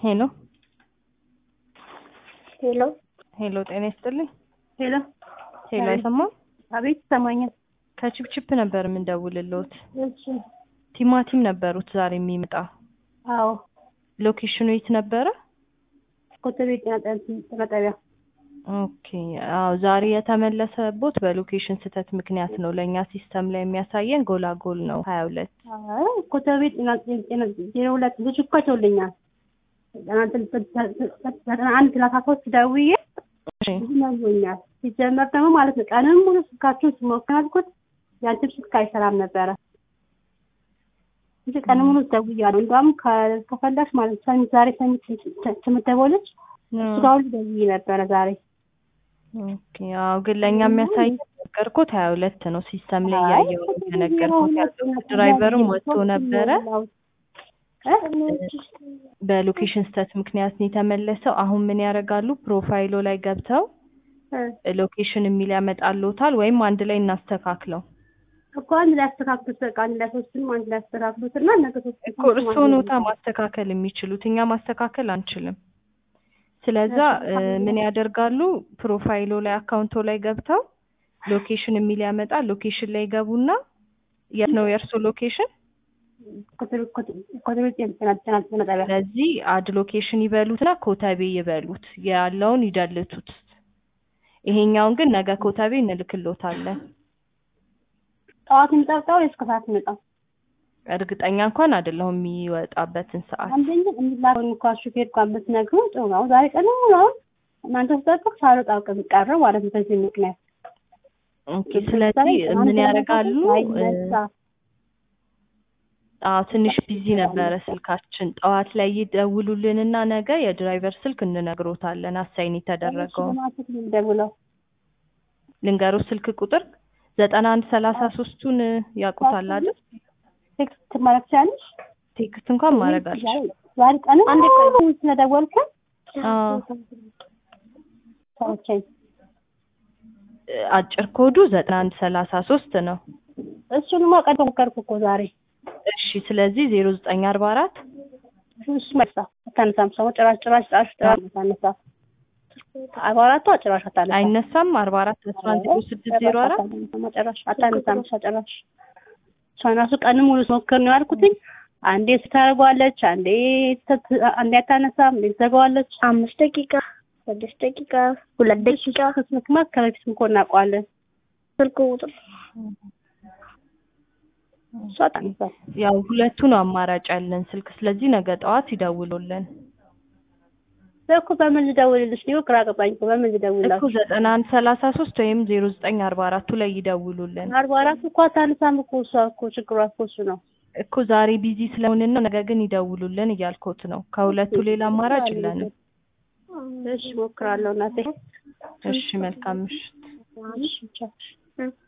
ሄሎ ሄሎ ሄሎ፣ ጤና ይስጥልኝ። ሄሎ ሄሎ፣ አይሰማም? አቤት ይሰማኛል። ከችፕችፕ ነበር የምንደውልልዎት። እሺ ቲማቲም ነበሩት ዛሬ የሚመጣ አዎ ሎኬሽኑ የት ነበረ? ኮተቤ ጤና ጤና ጣቢያ ኦኬ። አዎ ዛሬ የተመለሰቦት በሎኬሽን ስህተት ምክንያት ነው። ለእኛ ሲስተም ላይ የሚያሳየን ጎላጎል ነው ሀያ ሁለት አይ ኮተቤ ጤና ጤና ዜሮ ሁለት ልጅ እኮ አይተውልኛል። ዘጠና አንድ ሰላሳ ሶስት ደውዬ ይነግሩኛል። ሲጀመር ደግሞ ማለት ነው ቀንም ሙሉ ስልካችሁን ስሞክር አልኩት ያንቺም ስልክ አይሰራም ነበረ እንጂ ቀንም ሙሉ ደውያለሁ። እንደውም ከ- ከፈለግሽ ማለት ሰሚ ዛሬ ሰሚ ትምደቦለች እሱ ጋር ሁሉ ደውዬ ነበረ ዛሬ ኦኬ። አዎ ግን ለእኛ የሚያሳይ ነገርኩት ሀያ ሁለት ነው ሲስተም ላይ አይ እያየው ነው የተነገርኩት ያለው ድራይቨርም ወጥቶ ነበረ በሎኬሽን ስህተት ምክንያት ነው የተመለሰው። አሁን ምን ያደርጋሉ? ፕሮፋይሎ ላይ ገብተው ሎኬሽን የሚል ያመጣልዎታል፣ ወይም አንድ ላይ እናስተካክለው እኮ አንድ ላይ አስተካክሉት። በቃ አንድ ላይ ሶስቱንም አንድ ላይ አስተካክሉት እና ነገ ሶስት እኮ እርስዎ ኖታ ማስተካከል የሚችሉት እኛ ማስተካከል አንችልም። ስለዛ እ ምን ያደርጋሉ? ፕሮፋይሎ ላይ አካውንቶ ላይ ገብተው ሎኬሽን የሚል ያመጣል። ሎኬሽን ላይ ገቡና የት ነው የእርስዎ ሎኬሽን? ኮተቤ ጤና ጤና ጤና ጣቢያ ስለዚህ አድ ሎኬሽን ይበሉትና ኮተቤ ይበሉት ያለውን ይደልቱት። ይሄኛውን ግን ነገ ኮተቤ እንልክሎታለን። ጠዋት የሚጠብጠው ወይስ ከሰዓት የሚመጣው? እርግጠኛ እንኳን አይደለሁም የሚወጣበትን ሰዓት። አንደኛ የሚላከውን እንኳን ሹፌር እንኳን ብትነግሩ ጥሩ ነው። ዛሬ ቀን ሙሉ አሁን እናንተ ስጠብቅ ሳልወጣ ቀረ ማለት ነው። በዚህ ምክንያት ኦኬ። ስለዚህ ምን ያደርጋሉ? አይነሳ አዎ ትንሽ ቢዚ ነበረ ስልካችን። ጠዋት ላይ ይደውሉልንና ነገ የድራይቨር ስልክ እንነግሮታለን። አሳይን የተደረገው ለማለት ነው የምደውለው። ልንገሮ ስልክ ቁጥር ዘጠና አንድ ሰላሳ ሶስቱን ያውቁታል አይደል? ቴክስት ማለት ትችላለሽ? ቴክስት እንኳን ማድረግ አልችልም። ዛሬ ቀን ሙሉ ስለደወልክ አዎ ሰዎችን አጭር ኮዱ ዘጠና አንድ ሰላሳ ሶስት ነው። እሱንማ ቀን ሞከርኩ እኮ ዛሬ እሺ ስለዚህ ዜሮ ዘጠኝ አርባ አራት እሱ መልሳ አታነሳም። ሰው ጭራሽ ጭራሽ ጭራሽ ጭራሽ አታነሳ አርባ አራቷ ጭራሽ አታነሳ አይነሳም። አርባ አራት አስራ አንድ ስድስት ዜሮ አራት ጭራሽ አታነሳም። እሷ ጭራሽ እሷን ራሱ ቀን ሙሉ ስሞክር ነው ያልኩትኝ። አንዴ ስታደርገዋለች፣ አንዴ ት- አንዴ አታነሳም፣ አንዴ ትዘጋዋለች። አምስት ደቂቃ ስድስት ደቂቃ ሁለት ደቂቃ ስልክማ ከበፊት እኮ እናውቀዋለን። ስልክ ቁጥር እሷ አታነሳም። ያው ሁለቱ ነው አማራጭ ያለን ስልክ። ስለዚህ ነገ ጠዋት ይደውሉልን እኮ በምን ልደውልልሽ? እኔ ግራ ገባኝ እኮ በምን እኮ ልደውልላችሁ? ዘጠና አንድ ሰላሳ ሶስት ወይም ዜሮ ዘጠኝ አርባ አራቱ ላይ ይደውሉልን አርባ አራት እኮ አታነሳም እኮ እሷ እኮ ችግሯ እኮ እሱ ነው። እኮ ዛሬ ቢዚ ስለሆንን ነው። ነገ ግን ይደውሉልን እያልኩት ነው። ከሁለቱ ሌላ አማራጭ የለንም። እሺ እሞክራለሁ እናቴ። እሺ መልካም ምሽት። እሺ ቻው።